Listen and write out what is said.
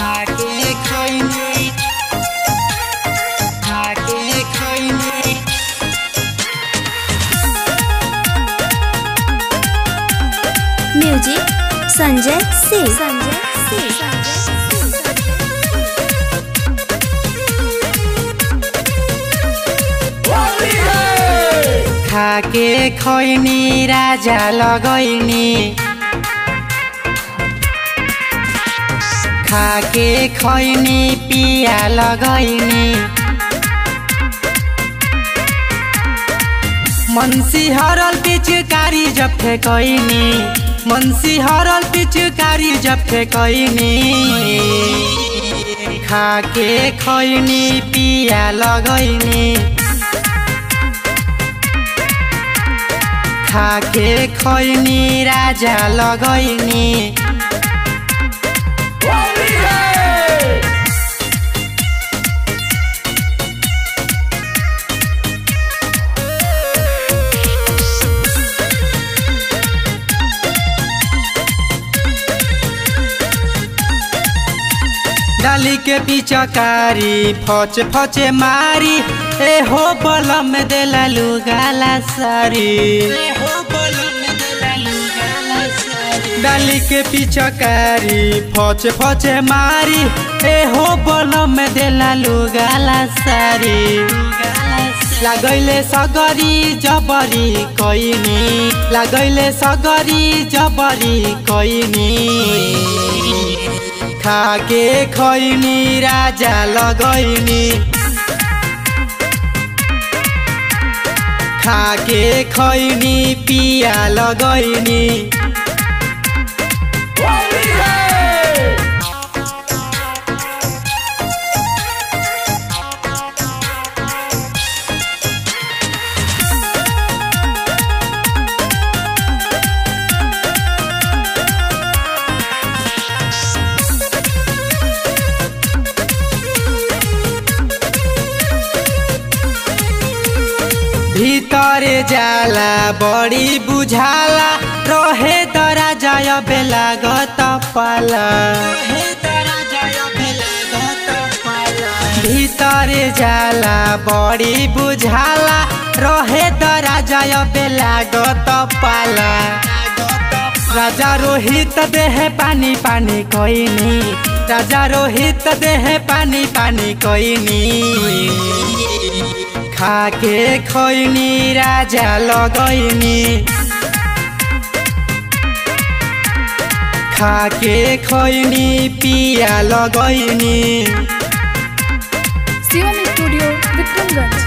खाके खैनी खाके खैनी म्यूजिक संजय सिंह संजय सिंह खाके खैनी राजा लगैनी खाके खैनी पिया लगैनी मनसी हरल पिचकारी जब फेकैनी मनसी हरल पिचकारी जब फेकैनी खाके खैनी पिया लगैनी खाके खैनी राजा लगैनी डाली के पिचकारी फच फचे मारी ए हो बलम देला लुगाला सारी डाली के पिचकारी फच फचे मारी ए हो बलम देला लुगाला सारी लगैले सगरी जबरी कैनी लगैले सगरी जबरी कैनी खाके खैनी राजा लगैनी खाके खैनी पिया लगैनी ভিতরে जाला बड़ी बुझाला रहे तरा जय बेला गत पाला ভিতরে जाला बड़ी बुझाला रहे तरा जय बेला गत पाला राजा रोहित देह पानी पानी कोइनी राजा रोहित देह पानी पानी कोइनी खाके खैनी राजा लगैनी खाके खैनी पिया लगैनी शिवम स्टूडियो विक्रमगंज